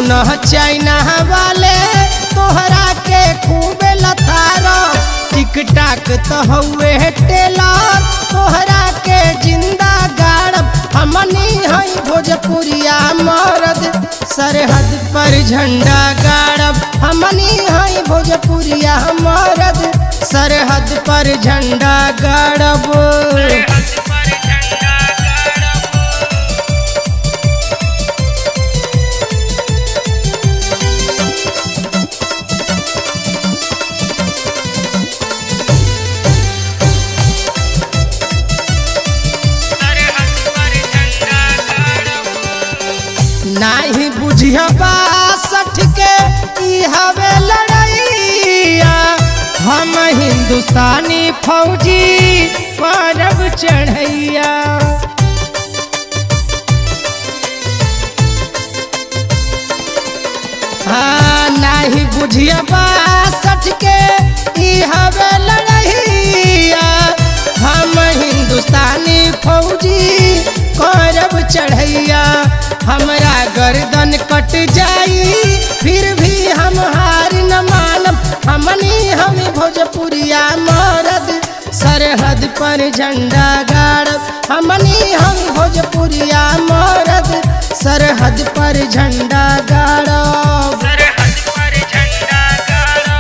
सुन चाइना वाले तोहरा के खूब लतारो टिक टाक तो हउए टेलर तोहरा के जिंदा गाड़ब हमनी हई भोजपुरिया मरद सरहद पर झंडा गाड़ब हमनी हई भोजपुरिया मरद सरहद पर झंडा गाड़ब नाही बुझिया बासठ के ई हवे लड़ैया हम हिंदुस्तानी फौजी परब चढ़ैया हाँ नाही बुझिया बासठ के ई हवे लड़ैया हम हिंदुस्तानी फौजी करब चढ़ैया हमरा गर्दन कट जाई फिर भी हम हार न मानब हमनी हम भोजपुरिया मरद सरहद पर झंडा गाड़ब हमनी हम भोजपुरिया मरद सरहद पर झंडा गाड़ब सरहद पर झंडा गाड़ो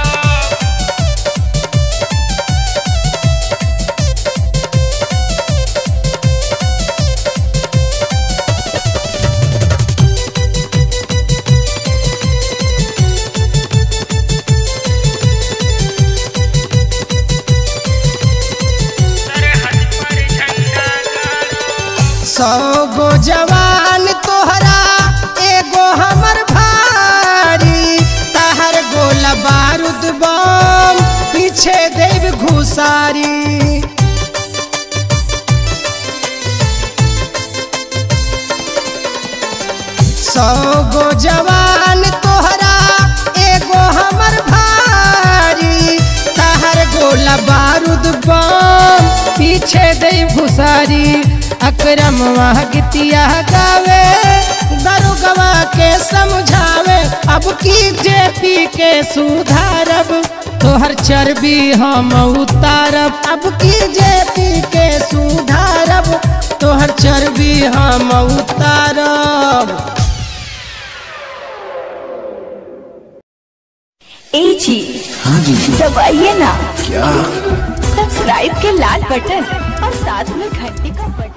सरहद पर झंडा गाड़ो सौ गो जवान तोहरा एगो हमर भारी तहर गोला बारूद बम पीछे देव घुसारी सौ गो जवान तोहरा एगो हमर भारी तहर गोला बारूद बम पीछे दे भुसारी अकरम वह गीतिया गावे दरुगवा के समझावे अब की जेपी के सुधारब तोहर चर्बी हम उतारब अब की जेपी के सुधारब तोहर चर्बी हम उतारब ए जी हाँ जी दबाइए ना क्या सब्सक्राइब के लाल बटन और साथ में घंटी का बटन